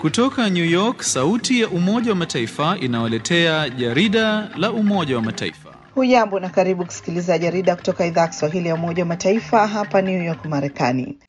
Kutoka New York, sauti ya Umoja wa Mataifa inawaletea jarida la Umoja wa Mataifa. Hujambo na karibu kusikiliza jarida kutoka idhaa ya Kiswahili ya Umoja wa Mataifa hapa New York, Marekani.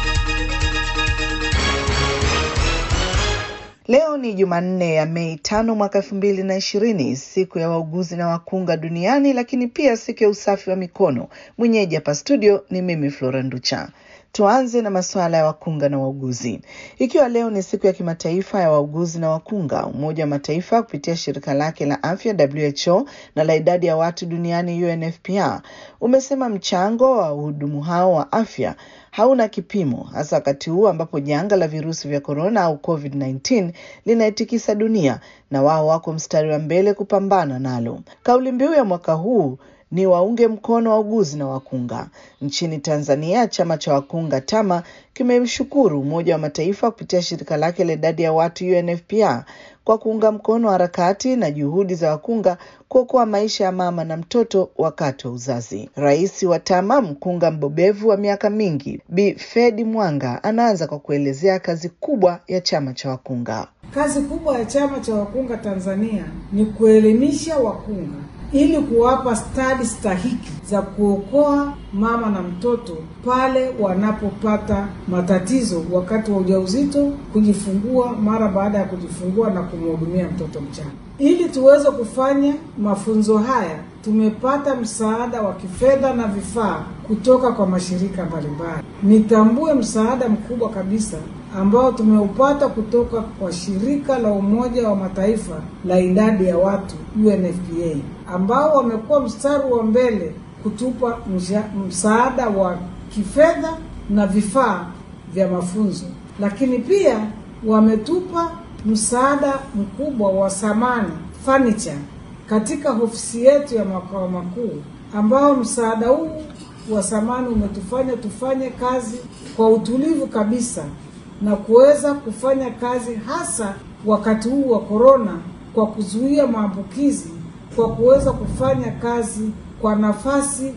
Leo ni Jumanne ya Mei tano mwaka elfu mbili na ishirini, siku ya wauguzi na wakunga duniani, lakini pia siku ya usafi wa mikono. Mwenyeji hapa studio ni mimi Flora Nducha. Tuanze na masuala ya wakunga na wauguzi. Ikiwa leo ni siku ya kimataifa ya wauguzi na wakunga, Umoja wa Mataifa kupitia shirika lake la afya WHO na la idadi ya watu duniani UNFPA umesema mchango wa wahudumu hao wa afya hauna kipimo, hasa wakati huu ambapo janga la virusi vya korona au COVID-19 linaitikisa dunia na wao wako mstari wa mbele kupambana nalo. Kauli mbiu ya mwaka huu ni waunge mkono wauguzi na wakunga. Nchini Tanzania, chama cha wakunga TAMA kimemshukuru Umoja wa Mataifa kupitia shirika lake la idadi ya watu UNFPA kwa kuunga mkono harakati na juhudi za wakunga kuokoa maisha ya mama na mtoto wakati wa uzazi. Rais wa TAMA, mkunga mbobevu wa miaka mingi, Bi Fedi Mwanga, anaanza kwa kuelezea kazi kubwa ya chama cha wakunga. Kazi kubwa ya chama cha wakunga Tanzania ni kuelimisha wakunga ili kuwapa stadi stahiki za kuokoa mama na mtoto pale wanapopata matatizo wakati wa ujauzito, kujifungua, mara baada ya kujifungua na kumhudumia mtoto mchanga. Ili tuweze kufanya mafunzo haya, tumepata msaada wa kifedha na vifaa kutoka kwa mashirika mbalimbali. Nitambue msaada mkubwa kabisa ambao tumeupata kutoka kwa shirika la Umoja wa Mataifa la idadi ya watu UNFPA, ambao wamekuwa mstari wa mbele kutupa msha, msaada wa kifedha na vifaa vya mafunzo, lakini pia wametupa msaada mkubwa wa samani furniture katika ofisi yetu ya makao makuu, ambao msaada huu wa samani umetufanya tufanye kazi kwa utulivu kabisa na kuweza kufanya kazi hasa wakati huu wa korona, kwa kuzuia maambukizi, kwa kuweza kufanya kazi kwa nafasi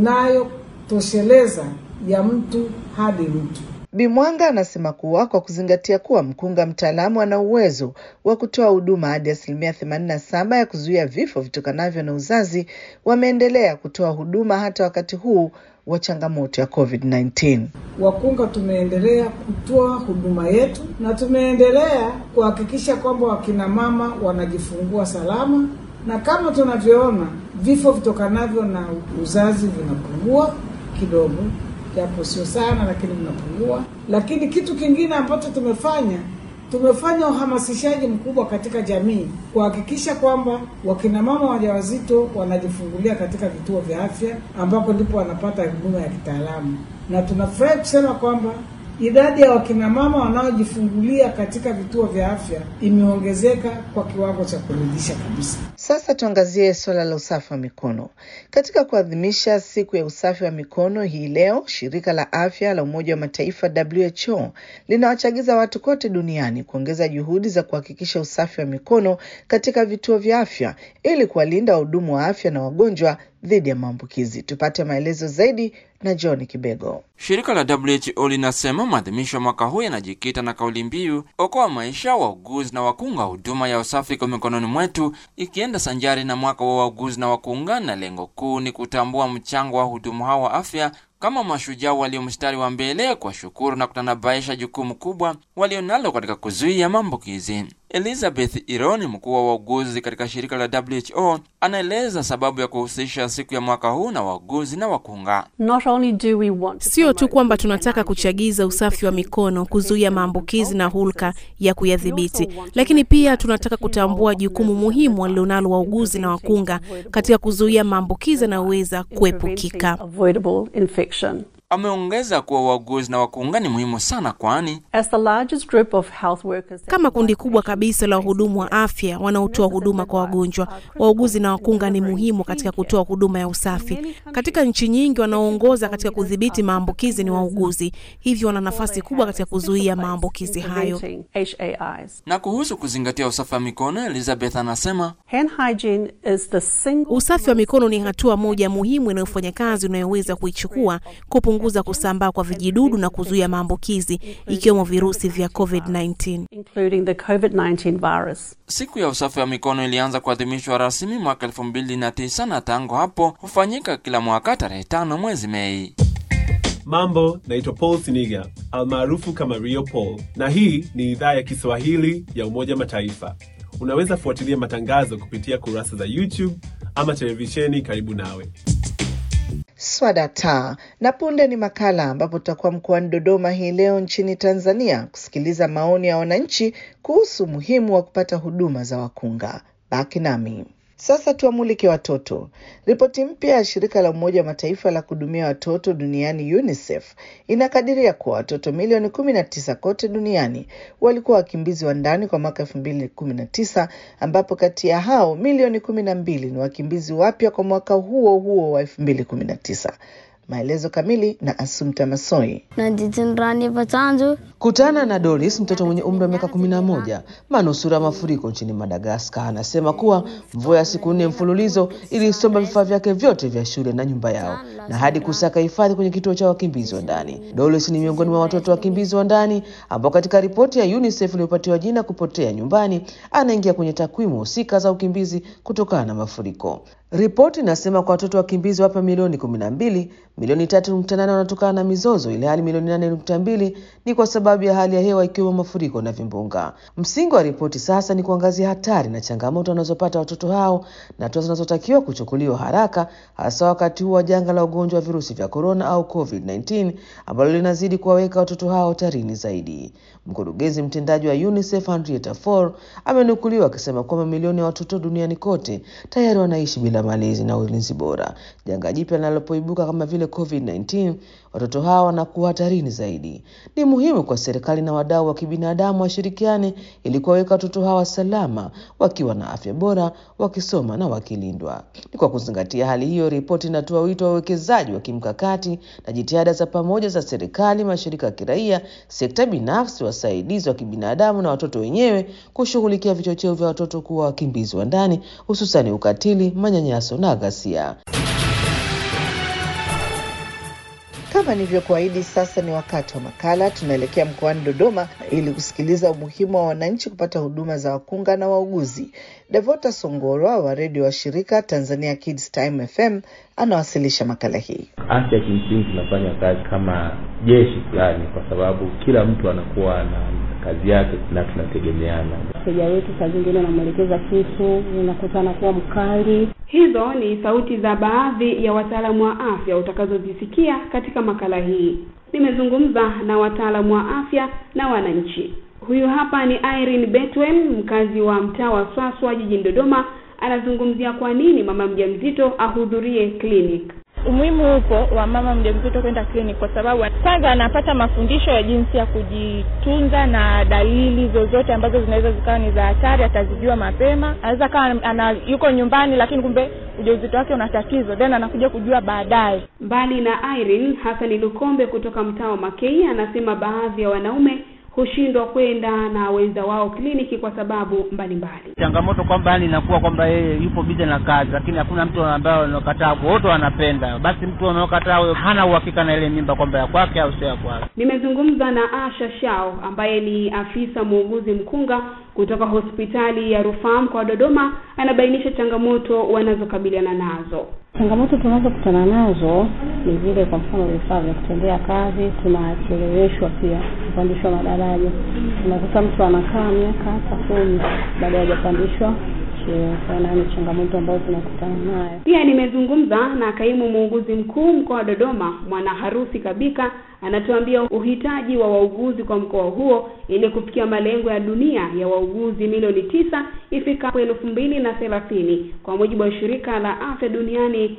inayotosheleza ya mtu hadi mtu. Bimwanga anasema kuwa kwa kuzingatia kuwa mkunga mtaalamu ana uwezo wa kutoa huduma hadi asilimia themanini na saba ya kuzuia vifo vitokanavyo na uzazi, wameendelea kutoa huduma hata wakati huu wa changamoto ya COVID-19. Wakunga tumeendelea kutoa huduma yetu na tumeendelea kuhakikisha kwamba wakina mama wanajifungua salama, na kama tunavyoona vifo vitokanavyo na uzazi vinapungua kidogo, japo sio sana, lakini vinapungua. Lakini kitu kingine ambacho tumefanya tumefanya uhamasishaji mkubwa katika jamii kuhakikisha kwamba wakina mama wajawazito wanajifungulia katika vituo vya afya ambapo ndipo wanapata huduma ya kitaalamu, na tunafurahi kusema kwamba idadi ya wakina mama wanaojifungulia katika vituo vya afya imeongezeka kwa kiwango cha kuridhisha kabisa. Sasa tuangazie suala la usafi wa mikono. Katika kuadhimisha siku ya usafi wa mikono hii leo, shirika la afya la Umoja wa Mataifa WHO linawachagiza watu kote duniani kuongeza juhudi za kuhakikisha usafi wa mikono katika vituo vya afya ili kuwalinda wahudumu wa afya na wagonjwa dhidi ya maambukizi. Tupate maelezo zaidi na John Kibego. Shirika la WHO linasema maadhimisho ya mwaka huu yanajikita na kauli mbiu okoa maisha, wauguzi na wakunga, huduma ya usafi kwa mikononi mwetu, ikienda sanjari na mwaka wa wauguzi na wakunga, na lengo kuu ni kutambua mchango wa wahudumu hao wa afya kama mashujaa walio mstari wa mbele, kwa shukuru na kutanabaisha jukumu kubwa walionalo katika kuzuia maambukizi. Elizabeth Ironi, mkuu wa wauguzi katika shirika la WHO, anaeleza sababu ya kuhusisha siku ya mwaka huu na wauguzi na wakunga. Sio tu kwamba tunataka kuchagiza usafi wa mikono, kuzuia maambukizi na hulka ya kuyadhibiti, lakini pia tunataka kutambua jukumu muhimu walilonalo wauguzi na wakunga katika kuzuia maambukizi yanayoweza kuepukika. Ameongeza kuwa wauguzi na wakunga ni muhimu sana, kwani kama kundi kubwa kabisa la wahudumu wa afya wanaotoa huduma kwa wagonjwa, wauguzi na wakunga ni muhimu katika kutoa huduma ya usafi. Katika nchi nyingi, wanaoongoza katika kudhibiti maambukizi ni wauguzi, hivyo wana nafasi kubwa katika kuzuia maambukizi hayo. Na kuhusu kuzingatia usafi wa mikono, Elizabeth anasema usafi wa mikono ni hatua moja muhimu inayofanya kazi unayoweza kuichukua kupunguza kupunguza kusambaa kwa vijidudu na kuzuia maambukizi ikiwemo virusi vya COVID-19. including the COVID-19 virus. Siku ya usafi wa mikono ilianza kuadhimishwa rasmi mwaka elfu mbili na tisa na tangu hapo hufanyika kila mwaka tarehe tano mwezi Mei. Mambo, naitwa Paul Siniga almaarufu kama Rio Paul, na hii ni idhaa ya Kiswahili ya Umoja Mataifa. Unaweza fuatilia matangazo kupitia kurasa za YouTube ama televisheni karibu nawe. Swadata na punde ni makala ambapo tutakuwa mkoani Dodoma hii leo nchini Tanzania kusikiliza maoni ya wananchi kuhusu umuhimu wa kupata huduma za wakunga. Baki nami. Sasa tuwamulike watoto. Ripoti mpya ya shirika la Umoja wa Mataifa la kuhudumia watoto duniani UNICEF inakadiria kuwa watoto milioni kumi na tisa kote duniani walikuwa wakimbizi wa ndani kwa mwaka elfu mbili kumi na tisa ambapo kati ya hao milioni kumi na mbili ni wakimbizi wapya kwa mwaka huo huo wa elfu mbili kumi na tisa. Maelezo kamili na Asumta Masoi. Kutana na Doris, mtoto mwenye umri wa miaka kumi na moja, manusura mafuriko nchini Madagaskar, anasema kuwa mvua ya siku nne mfululizo ilisomba vifaa vyake vyote vya shule na nyumba yao na hadi kusaka hifadhi kwenye kituo cha wakimbizi wa ndani. Doris ni miongoni mwa watoto wakimbizi wa ndani ambao katika ripoti ya UNICEF iliyopatiwa jina kupotea nyumbani, anaingia kwenye takwimu husika za ukimbizi kutokana na mafuriko. Ripoti inasema kwa watoto wakimbizi wapya milioni kumi na mbili, milioni tatu nukta nane wanatokana na mizozo, ili hali milioni nane nukta mbili ni kwa sababu ya hali ya hewa ikiwemo mafuriko na vimbunga. Msingi wa ripoti sasa ni kuangazia hatari na changamoto wanazopata watoto hao na hatua zinazotakiwa kuchukuliwa haraka, hasa wakati huu wa janga la ugonjwa wa virusi vya korona au COVID-19 ambalo linazidi kuwaweka watoto hao hatarini zaidi. Mkurugenzi mtendaji wa UNICEF Henrietta Fore amenukuliwa akisema kwamba milioni ya watoto duniani kote tayari wanaishi bila malezi na ulinzi bora. Janga jipya linalopoibuka kama vile COVID-19, watoto hawa wanakuwa hatarini zaidi. Ni muhimu kwa serikali na wadau wa kibinadamu washirikiane ili kuwaweka watoto hawa salama, wakiwa na afya bora, wakisoma na wakilindwa. Ni kwa kuzingatia hali hiyo, ripoti inatoa wito wa uwekezaji wa kimkakati na jitihada za pamoja za serikali, mashirika ya kiraia, sekta binafsi, wasaidizi wa kibinadamu na watoto wenyewe kushughulikia vichocheo vya watoto kuwa wakimbizi wa ndani, hususani ukatili, manyanyaso na ghasia. Kama nilivyokuahidi, sasa ni wakati wa makala. Tunaelekea mkoani Dodoma ili kusikiliza umuhimu wa wananchi kupata huduma za wakunga na wauguzi. Devota Songorwa wa redio wa shirika Tanzania Kids Time FM anawasilisha makala hii. Afya kimsingi tunafanya kazi kama jeshi fulani, kwa sababu kila mtu anakuwa na kazi yake na tunategemeana. Mteja wetu saa zingine unamwelekeza kitu, unakuta anakuwa mkali. Hizo ni sauti za baadhi ya wataalamu wa afya utakazozisikia katika makala hii. Nimezungumza na wataalamu wa afya na wananchi. Huyu hapa ni Irene Betwen, mkazi wa mtaa wa Swaswa jijini Dodoma, anazungumzia kwa nini mama mjamzito ahudhurie clinic. Umuhimu upo wa mama mjamzito kwenda clinic kwa sababu kwanza anapata mafundisho ya jinsi ya kujitunza na dalili zozote ambazo zinaweza zikawa ni za hatari, atazijua mapema. Anaweza kawa ana yuko nyumbani, lakini kumbe ujauzito wake una tatizo, then anakuja kujua baadaye. Mbali na Irene, Hasani Lukombe kutoka mtaa wa Makei anasema baadhi ya wanaume hushindwa kwenda na wenza wao kliniki kwa sababu mbalimbali. Changamoto kwamba yani inakuwa kwamba yeye yupo bize na kazi, lakini hakuna mtu ambaye anakataa, wote wanapenda. Basi mtu anaokataa huyo hana uhakika na ile mimba kwamba ya kwake au sio ya kwake. Nimezungumza na Asha Shao ambaye ni afisa muuguzi mkunga kutoka hospitali ya rufaa mkoa wa Dodoma, anabainisha changamoto wanazokabiliana nazo. Changamoto tunazokutana nazo ni vile, kwa mfano, vifaa vya kutendea kazi, tunacheleweshwa pia kupandishwa madaraja. Unakuta mtu anakaa miaka hata kumi baada ya hajapandishwa cheo. Sana ni changamoto ambazo tunakutana nayo. Pia nimezungumza na kaimu muuguzi mkuu mkoa wa Dodoma, Mwana Harusi Kabika, anatuambia uhitaji wa wauguzi kwa mkoa huo ili kufikia malengo ya dunia ya wauguzi milioni tisa ifikapo elfu mbili na thelathini kwa mujibu wa shirika la afya duniani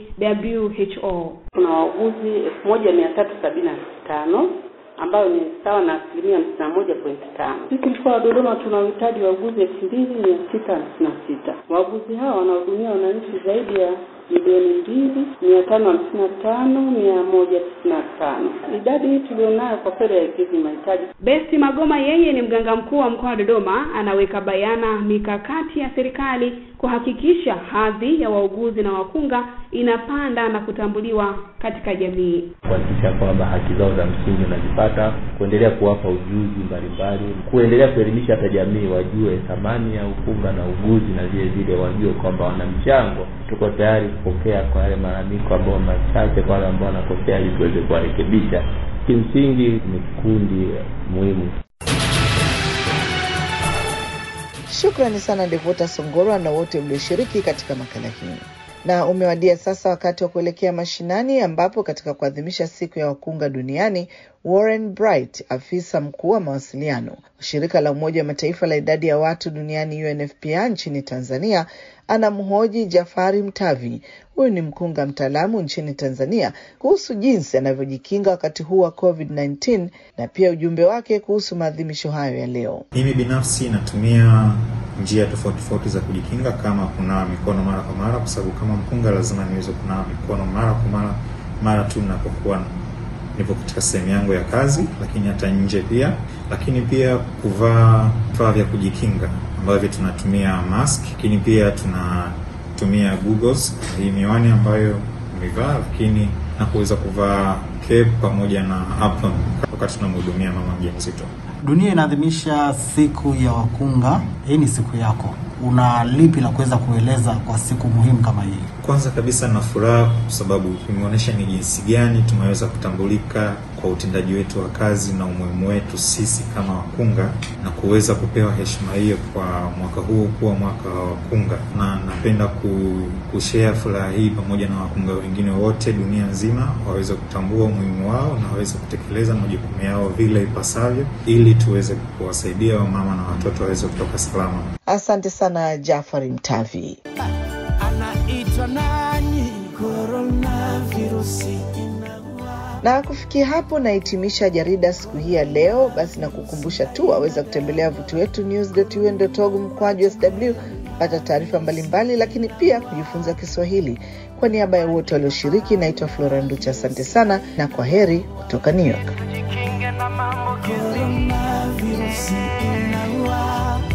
WHO. Kuna wauguzi elfu moja mia tatu sabini na tano ambayo ni sawa na asilimia hamsini na moja pointi tano. Sisi mkoa wa Dodoma tuna uhitaji wa wauguzi elfu mbili mia sita hamsini na sita. Wauguzi hawa wanahudumia wananchi zaidi ya milioni mbili mia tano hamsini na tano mia moja tisini na tano. Idadi hii tulionayo kwa kweli haikidhi mahitaji. Besti Magoma yeye ni mganga mkuu wa mkoa wa Dodoma, anaweka bayana mikakati ya serikali kuhakikisha hadhi ya wauguzi na wakunga inapanda na kutambuliwa katika jamii. kuhakikisha kwamba haki zao za msingi unazipata, kuendelea kuwapa ujuzi mbalimbali, kuendelea kuelimisha hata jamii wajue thamani ya ukunga na uguzi, na vile vile wajue kwamba wana mchango. Tuko tayari kupokea kwa yale malalamiko ambao machache, kwa wale ambao wanakosea, ili tuweze kuwarekebisha. Kimsingi ni kikundi muhimu. Shukrani sana Devota Songorwa na wote mlioshiriki katika makala hii. Na umewadia sasa wakati wa kuelekea mashinani, ambapo katika kuadhimisha siku ya wakunga duniani, Warren Bright, afisa mkuu wa mawasiliano wa shirika la Umoja wa Mataifa la idadi ya watu duniani UNFPA nchini Tanzania, anamhoji Jafari Mtavi. Huyu ni mkunga mtaalamu nchini Tanzania kuhusu jinsi anavyojikinga wakati huu wa COVID-19 na pia ujumbe wake kuhusu maadhimisho hayo ya leo. Mimi binafsi natumia njia tofauti tofauti za kujikinga, kama kunawa mikono mara kwa mara, kwa sababu kama mkunga lazima niweze kunawa mikono mara kwa mara mara tu ninapokuwa nipo katika sehemu yangu ya kazi, lakini hata nje pia. Lakini pia kuvaa vifaa vya kujikinga ambavyo tunatumia mask, lakini pia tunatumia goggles, hii miwani ambayo nimevaa, lakini na kuweza kuvaa cape pamoja na apron wakati tunamhudumia mama mjamzito. Dunia inaadhimisha siku ya wakunga. Hii ni siku yako, una lipi la kuweza kueleza kwa siku muhimu kama hii? Kwanza kabisa na furaha kwa sababu imeonyesha ni jinsi gani tumeweza kutambulika kwa utendaji wetu wa kazi na umuhimu wetu sisi kama wakunga na kuweza kupewa heshima hiyo kwa mwaka huu kuwa mwaka wa wakunga, na napenda kushare furaha hii pamoja na wakunga wengine wote dunia nzima waweze kutambua umuhimu wao na waweze kutekeleza majukumu yao vile ipasavyo, ili tuweze kuwasaidia wamama na watoto waweze kutoka salama. Asante sana Jafari Mtavi. anaitwa nani? Coronavirusi Na kufikia hapo nahitimisha jarida siku hii ya leo. Basi na kukumbusha tu waweza kutembelea wavuti wetu news.un.org mkwaju sw kupata taarifa mbalimbali, lakini pia kujifunza Kiswahili. Kwa niaba ya wote walioshiriki, naitwa Flora Nducha. Asante sana na kwa heri kutoka New York. Coronavirusi inaua